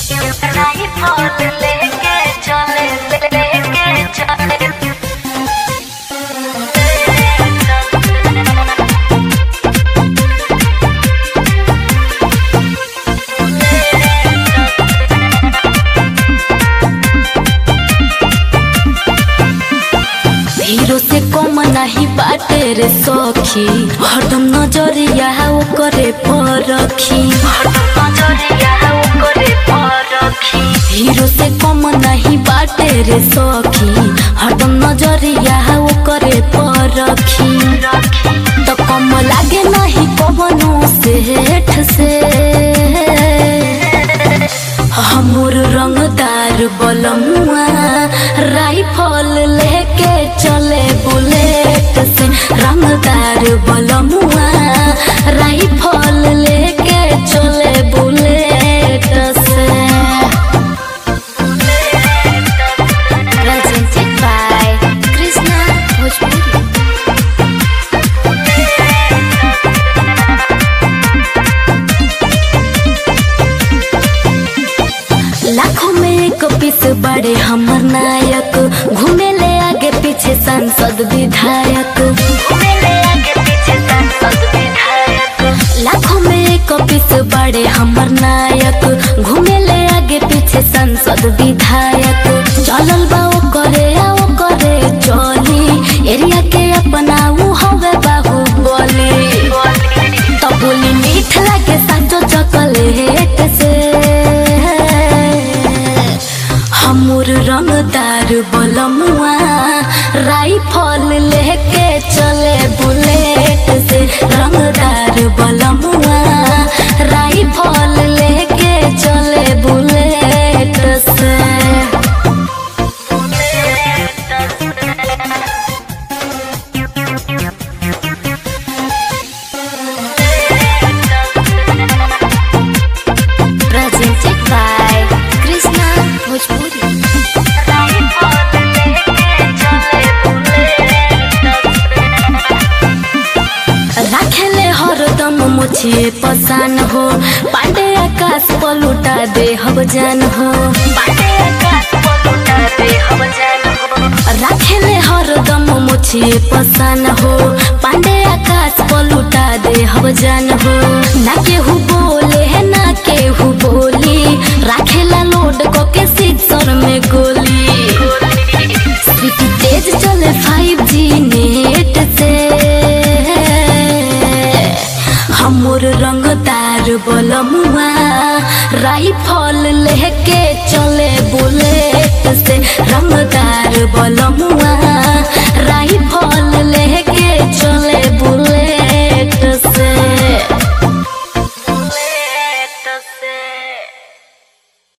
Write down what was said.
Rifle लेके चले लेके चले हीरो से कम नहीं बाटे रे सखी हरदम नजरिया ओकरे पर रखी नजरिया ओकरे पर रखी हीरो से कम नहीं बाटे रे सखी हरदम नजरिया ओकरे पर रखी तो कम लागे नहीं कवनो सेठ से हमर रंगदार बलमुआ राइफल लेके चले बुलेट से रंगदार बलमुआ राइफल लेके चले बुलेट से Presented by Krishna Bhojpuri. लाखों में एक पीस बड़े हमर नायक घूमे ले आगे पीछे सांसद विधायक मेरे आगे पीछे सांसद विधायक लाखों में एक पीस बड़े हमर नायक घूमे ले आगे पीछे सांसद विधायक चलल बा ओ करे आओ करे चली एरिया के अपना ऊ हवे बाहु बोली तो बोली मीठ लागे साचो चॉकलेट से हमर रंगदार बलमुआ राइफल लेके चले बुलेट से रंगदार बलमुआ राइफल लेके चले बुलेट से presented by Krishna Bhojpuri. Rifle लेके चले राखेले हरदम मुछिए पसान हो पांडे आकाश पलुटा दे हब जान हो बाटे आकाश पलुटा दे हम जान हो राखेले हरदम मुछिए पसान हो पांडे आकाश पलुटा दे हब जान हो ना केहू बोले है ना केहू बोली राखेला लोड को के सिक्सर में गोली स्पीड तेज चले 5G नेट से हमर रंगदार बलमुआ राइफल लेके चले बुलेट